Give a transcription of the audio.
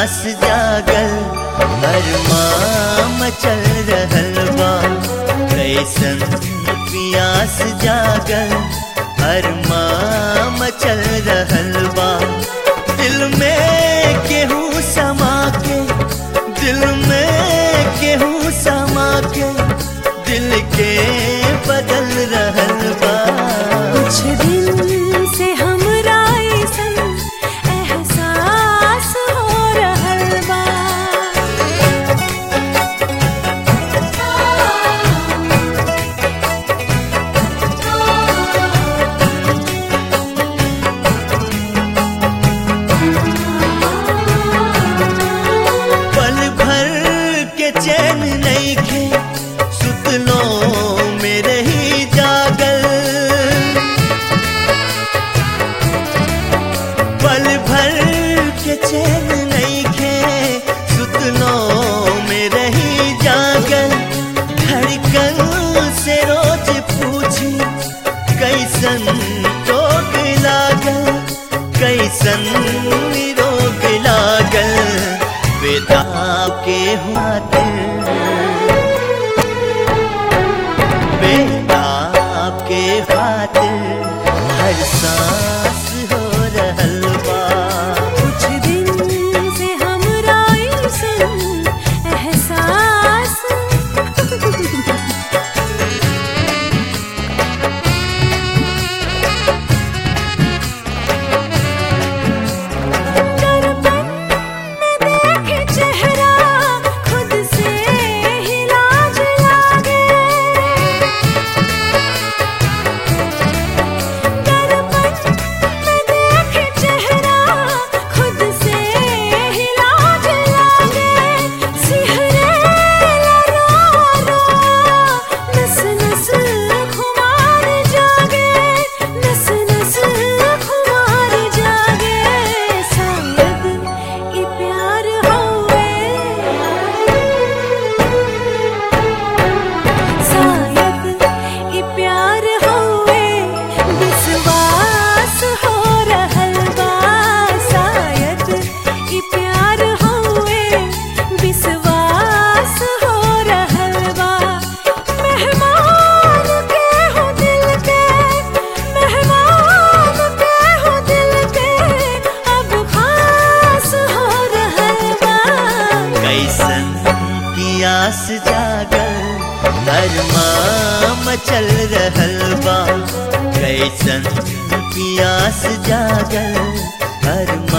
पियास जागल अरमाम चल रहल बा कैसन पियास जागल अरमाम चल रहल बा दिल में केहू समा के दिल में केहू समा के दिल के बदल रहल बा कुछ दिन से हमरा अइसन एहसास हो रहल बा पल भर के चैन नहीं खे सुतलो मेरे ही जागल पल भर के चैन नहीं खे सुतलो मेरे ही जागल धड़कन से रोज पूछी कैसन रोग लागल कैसन रोग लागल बेदा के हुआ दिल बेदा के खातिर हर सांस हो रहल बा कुछ दिन से हमरा अइसन एहसास दर्पण में देखे चेहरा खुद से ही लाज लागे दर्पण में देखे चेहरा खुद से ही लाज लागे सिहरे रो रो नस नस खुमार जागे नस नस खुमार जागे शायद ई प्यार होवे शायद ई प्यार होवे विश्वास हो रहल बा शायद ई प्यार होवे विश्वास हो रहल बा मेहमान के हो दिल के मेहमान के हो दिल के अब खास हो रहल बा कैसन पियास जागल अरमाम चल रहल बा कैसन पियास जागल अरमाम